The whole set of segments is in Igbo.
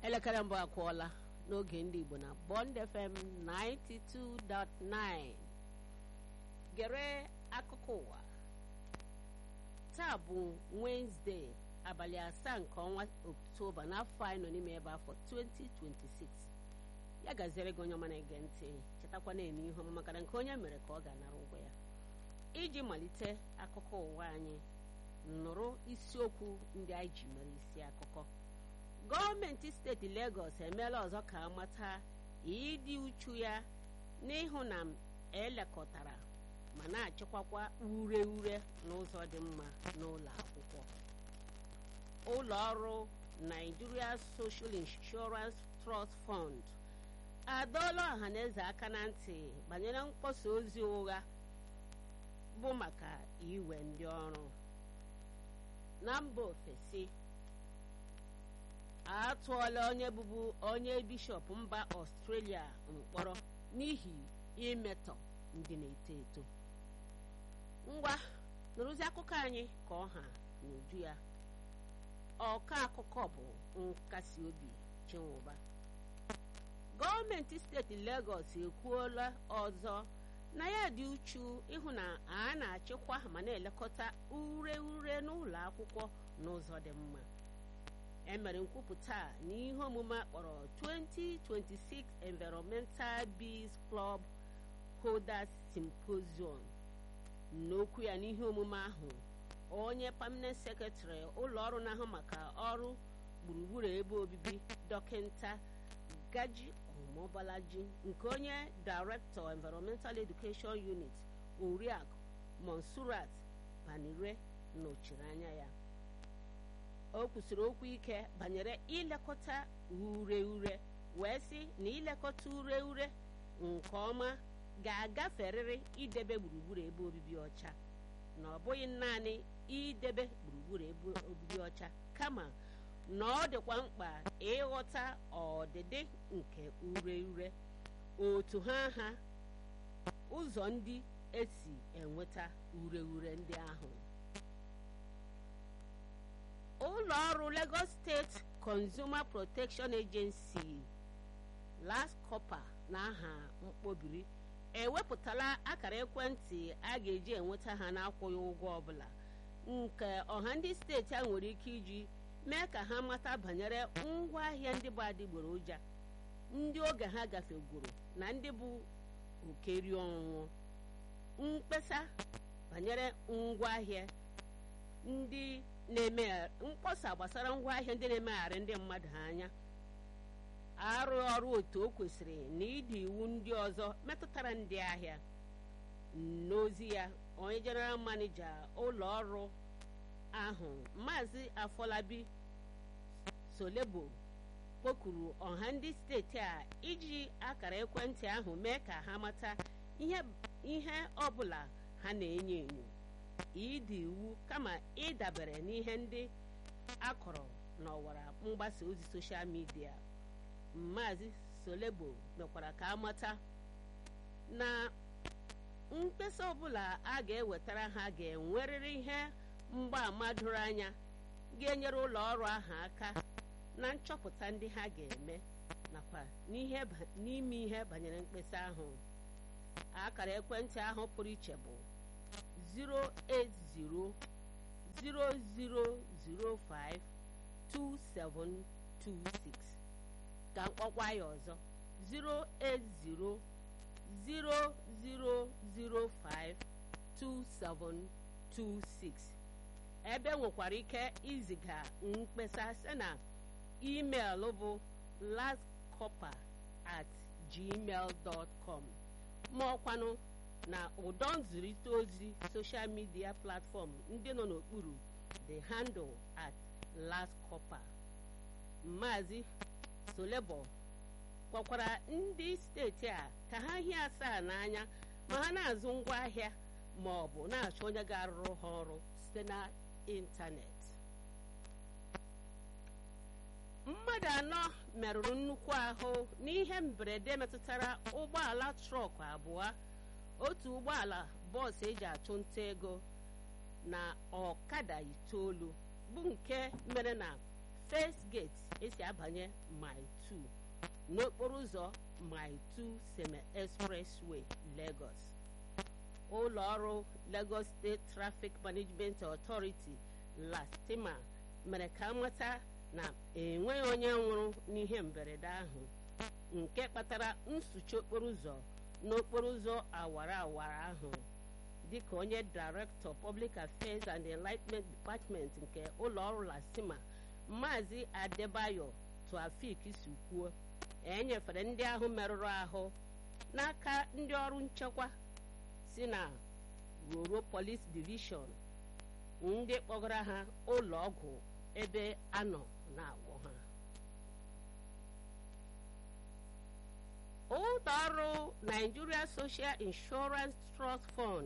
elekere mbụ akwụọla n'oge ndị Igbo na Bond FM 92.9 gere akụkọ ụwa taa bụ Wednesday abalị asaa nke ọnwa Oktoba n'afọ anyị nọ n'ime ebe afọ 2026 ya gaziere gị onye ọma na-ege ntị chetakwa na-eme ihe ọma maka na nke onye mere ka ọ ga-anara ụgwọ ya iji malite akụkọ ụwa anyị nụrụ isiokwu ndị anyị ji mere isi akụkọ gọọmenti steeti Legọs emeela ọzọ ka amata ịdị uchu ya n'ịhụ na elekọtara ma na-achịkwakwa ure ure n'ụzọ dị mma n'ụlọ akwụkwọ ụlọ ọrụ Nigeria Social Insurance Trust Fund adọọla ọhaneze aka na ntị banyere mkpọsa ozi ụgha bụ maka iwe ndị ọrụ na mba ofesi atụọla onye bụbu onye bishọp mba ọstrelia mkpọrọ n'ihi imetọ ndị na-eto eto ngwa nụrụzi akụkọ anyị ka ọha n'uju ya ọka akụkọ bụ nkasi obi chinwụba gọọmenti steeti Legọs ekwuola ọzọ na ya dị uchu ịhụ na a na-achịkwa ma na-elekọta ure ure n'ụlọ akwụkwọ n'ụzọ dị mma emere nkwupụta n'ihe omume akpọrọ 2026 Environmental Bees Club Holders Symposium n'okwu ya n'ihe omume ahụ onye permanent secretary ụlọ ọrụ na-ahụ maka ọrụ gburugburu ebe obibi dọkịta Gaji Omobalaji nke onye Director Environmental Education Unit Oriakụ Monsurat Banire nọchiri anya ya o kwusịrị okwu ike banyere ilekọta ure ure wee sị na ilekọta ure ure nke ọma ga-agaferịrị idebe gburugburu ebe obibi ọcha na ọ bụghị naanị idebe gburugburu ebe obibi ọcha kama na ọ dịkwa mkpa ịghọta ọdịdị nke ure ure otu ha ha ụzọ ndị esi enweta ure ure ndị ahụ ụlọ ọrụ Lagos State Consumer Protection Agency LASCOPA na aha mkpobiri ewepụtala akara ekwentị a ga-eji enweta ha n'akwụghị ụgwọ ọbụla nke ọha ndị steeti a nwere ike iji mee ka ha mata banyere ngwaahịa ndị bụ adịgboroja ndị oge ha gafegoro na ndị bụ okeri ọnwụnwụ mkpesa banyere ngwaahịa ndị na-eme mkpọsa gbasara ngwaahịa ndị na-emegharị ndị mmadụ anya arụ ọrụ otu o kwesịrị na ịdị iwu ndị ọzọ metụtara ndị ahịa n'ozi ya onye jeneral manija ụlọ ọrụ ahụ maazị afọlabi solebo kpọkuru ọha ndị steeti a iji akara ekwentị ahụ mee ka ha mata ihe ọbụla ha na-enyo enyo ịdị iwu kama ịdabere n'ihe ndị akọrọ n'ọwara mgbasa ozi soshal midia Maazị Solebo mekwara ka amata na mkpesa ọbụla a ga-ewetara ha ga-enwerịrị ihe mgbaàmà doro anya ga-enyere ụlọ ọrụ ahụ aka na nchọpụta ndị ha ga-eme nakwa n'ime ihe banyere mkpesa ahụ akara ekwentị ahụ pụrụ iche bụ 08000052726 ka mkpọkwa ya ọzọ 08000052726 ebe nwekwara ike iziga mkpesa site na email bụ lastcopa at gmail dot com ma ọkwanụ na ụdọ nzirịta ozi soshal midia platfọm ndị nọ n'okpuru the handle at lastcopa Maazị Solebo kpọkwara ndị steeti a ka ha hie asaa n'anya ma ha na-azụ ngwaahịa ma ọ bụ na-achọ onye ga-arụrụ ha ọrụ site na ịntanetị mmadụ anọ merụrụ nnukwu ahụ n'ihe mberede metụtara ụgbọala trọk abụọ otu ụgbọala bọọsụ eji achụ nta ego na ọkada itoolu bụ nke mere na first gate esi abanye mile 2 n'okporo ụzọ mile 2 seme expressway lagos ụlọ ọrụ lagos state traffic management authority lastima mere ka amata na enweghị onye nwụrụ n'ihe mberede ahụ nke kpatara nsuchi okporo ụzọ n'okporo ụzọ awara awara ahụ dịka onye director public affairs and enlightenment department nke ụlọ ọrụ lastima maazị adebayo tuafik si kwuo enyefere ndị ahụ merụrụ ahụ n'aka ndị ọrụ nchekwa si na roro police division ndị kpọgara ha ụlọ ọgwụ ebe a nọ na-agwọ ha ụlọ ọrụ nigeria social insurance trust fund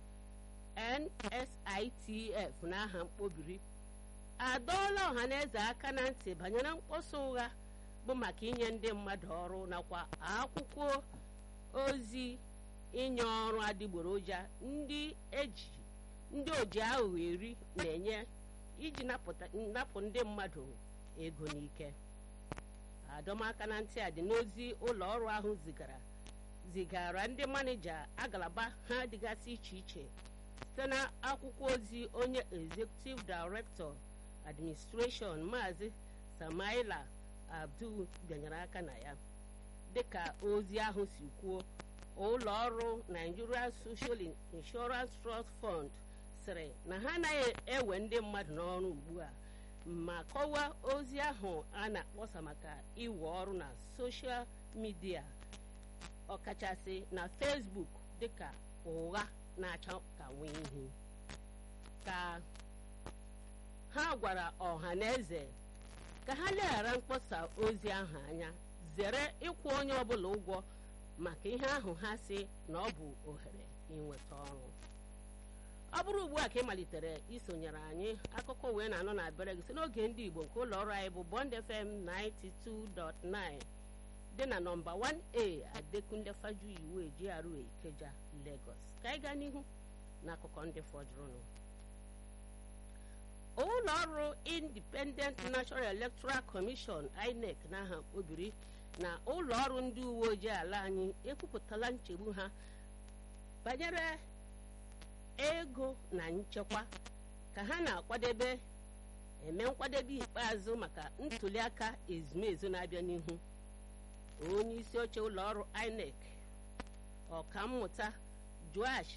nsitf n'aha mkpobiri adọọla ọhaneze aka na ntị banyere mkpọsa ụgha bụ maka inye ndị mmadụ ọrụ nakwa akwụkwọ ozi inye ọrụ adịgboroja ndị eji ndị oji aghụghọ eri na-enye iji napụ ndị mmadụ ego n'ike adọmaka na ntị a dị n'ozi ụlọ ọrụ ahụ zigara zigara ndị manija agalaba ha dịgasị iche iche site na akwụkwọ ozi onye executive director administration maazị samaila abdul bịanyere aka na ya dịka ozi ahụ si kwuo ụlọ ọrụ nigeria social insurance trust fund sịrị na ha anaghị ewe ndị mmadụ n'ọrụ ugbu a ma kọwaa ozi ahụ a na-akpọsa maka iwe ọrụ na soshal midia ọkachasị na facebook dịka ụgha na-acha ka nwee ihu ka ha gwara ọha na eze ka ha leghara mkpọsa ozi ahụ anya zere ịkwụ onye ọbụla ụgwọ maka ihe ahụ ha si na ọ bụ ohere inweta ọrụ ọ bụrụ ugbu a ka ị malitere isonyere anyị akụkọ wee na-anọ na bere gị si n'oge ndị igbo nke ụlọ ọrụ anyị bụ bond fm 92.9 dị na nọmba 1a adekunle fajuyiwe GRA ikeja lagos ka anyị gaa n'ihu n'akụkọ ndị fọdụrụnụ ụlọ ọrụ independent national electoral commission inec n'aha obiri na ụlọ ọrụ ndị uwe ojii ala anyị ekwupụtala nchegbu ha banyere ego na nchekwa ka ha na-akwadebe eme nkwadebe ikpeazụ maka ntuliaka ezumezu na-abịa n'ihu onye isi oche ụlọ ọrụ inec ọkammụta joash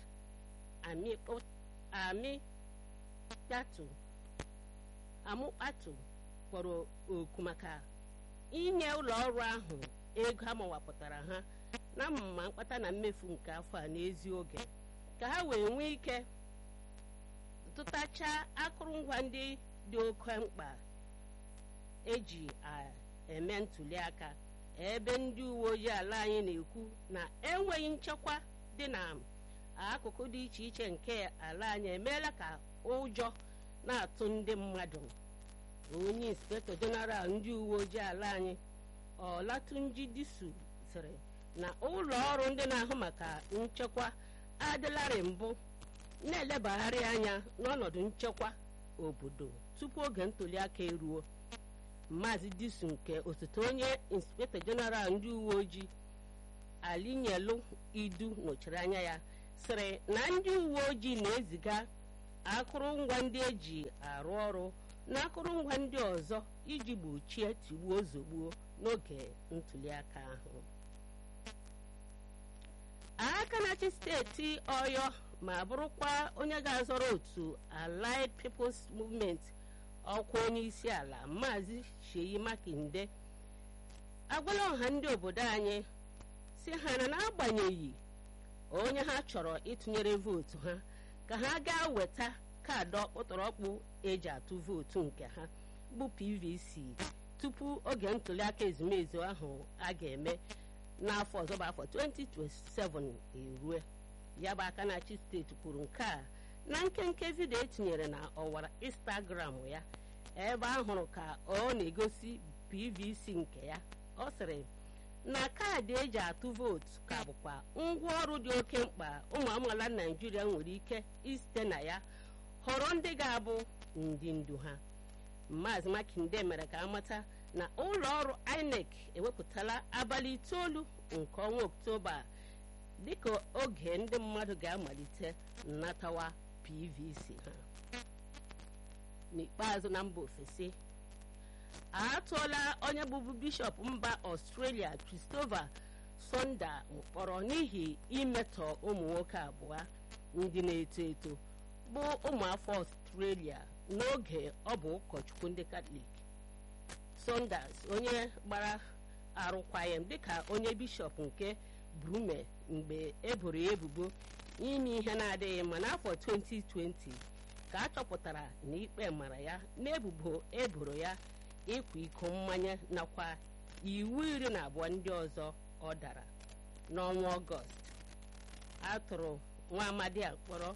amikpatu amụkpatu kpọrọ oku maka inye ụlọ ọrụ ahụ ego amawapụtara ha na mma mkpata na mmefu nke afọ a n'ezi oge ka ha wee nwee ike tụtachaa akụrụngwa ndị dị oke mkpa eji eme ntuli aka ebe ndị uwe ojii ala anyị na-ekwu na enweghị nchekwa dị na akụkụ dị iche iche nke ala anyị emeela ka ụjọ na-atụ ndị mmadụ onye inspektọ jeneral ndị uwe ojii ala anyị ọlatunji disu sịrị na ụlọ ọrụ ndị na-ahụ maka nchekwa adịlarị mbụ na-elebagharị anya n'ọnọdụ nchekwa obodo tupu oge ntụliaka eruo maazị disu nke osote onye inspektọ jeneral ndị uwe ojii alinyelu idu nọchiri anya ya sịrị na ndị uwe ojii na-eziga akụrụngwa ndị eji arụ ọrụ na akụrụngwa ndị ọzọ iji gbochie tigbuo zogbuo n'oge ntụliaka ahụ aka na-achị steeti ọyọ ma bụrụkwa onye ga-azọrọ otu allied peoples movement ọkwa onye isi ala maazị sheyi makinde agwala ọha ndị obodo anyị si ha na n'agbanyeghị onye ha chọrọ ịtụnyere vootu ha ka ha gaa weta kaadị ọkpụtọrọkpụ eji atụ vootu nke ha bụ pvc tupu oge ntụliaka ezumezu ahụ a ga-eme n'afọ ọzọ bụ afọ 2027 erue ya bụ aka na-achị steeti kwuru nke a na nkenke vidio etinyere na ọwara instagram ya ebe a hụrụ ka ọ na-egosi pvc nke ya ọ sịrị na kaadị eji atụ vootu ka bụkwa ngwaọrụ dị oke mkpa ụmụ amaala naijiria nwere ike isite na ya họrọ ndị ga-abụ ndị ndu ha maazị makinde mere ka amata na ụlọ ọrụ INEC ewepụtala abalị itoolu nke ọnwa oktoba dịka oge ndị mmadụ ga-amalite nnatawa PVC ha n'ikpeazụ na mba ofesi a tụọla onye bụbu bishọp mba ọstrelia Christopher Sonda mkpọrọ n'ihi imetọ ụmụ nwoke abụọ ndị na-eto eto bụ ụmụafọ ọstrelia n'oge ọ bụ ụkọchukwu ndị katọlik Saunders onye gbara arụkwaghịm dịka onye bishọp nke Brume mgbe eboro ya ebubo ime ihe na-adịghị mma n'afọ 2020 ka a chọpụtara na ikpe mara ya n'ebubo eboro ya ịkwa iko mmanya nakwa iwu iri na abụọ ndị ọzọ ọ dara n'ọnwa ọgọst a tụrụ nwa amadi a mkpọrọ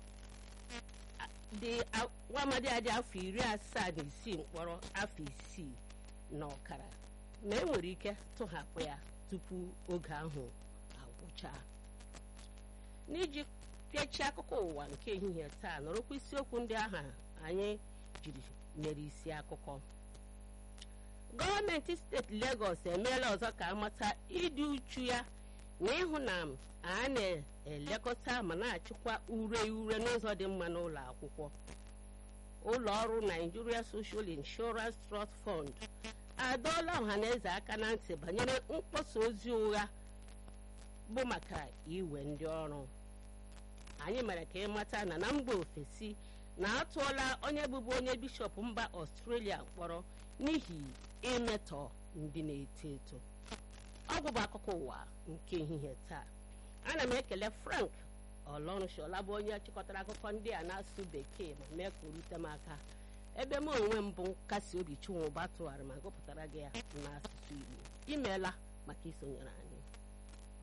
nwa amadi a dị afọ iri asaa na isii mkpọrọ afọ isii na ọkara ma e nwere ike tụhapụ ya tupu oge ahụ agwụcha n'iji pịachie akụkọ ụwa nke ehihie taa nọrọkwa isiokwu ndị ahụ anyị jiri mere isi akụkọ gọọmenti steeti Legọs emeela ọzọ ka amata ịdị uchu ya na ịhụ na a na-elekọta ma na-achịkwa ure ure n'ụzọ dị mma n'ụlọ akwụkwọ ụlọ ọrụ Nigeria Social Insurance Trust Fund adọọla ọhaneze aka na ntị banyere mkpọsa ozi ụgha bụ maka iwe ndị ọrụ anyị mere ka ịmata na na mba ofesi na-atụọla onye bụbu onye bishọp mba Ọstrelia mkpọrọ n'ihi imetọ ndị na-eto eto ọ bụ akụkọ ụwa nke ehihie taa ana m ekele Frank Ọlọrụnshola bụ onye chịkọtara akụkọ ndị a na-asụ bekee ma mee ka o rute m aka ebe m onwe m bụ nkasi obi chinwụba tụgharị ma gụpụtara gị ya n'asụsụ Igbo imeela maka isonyere anyị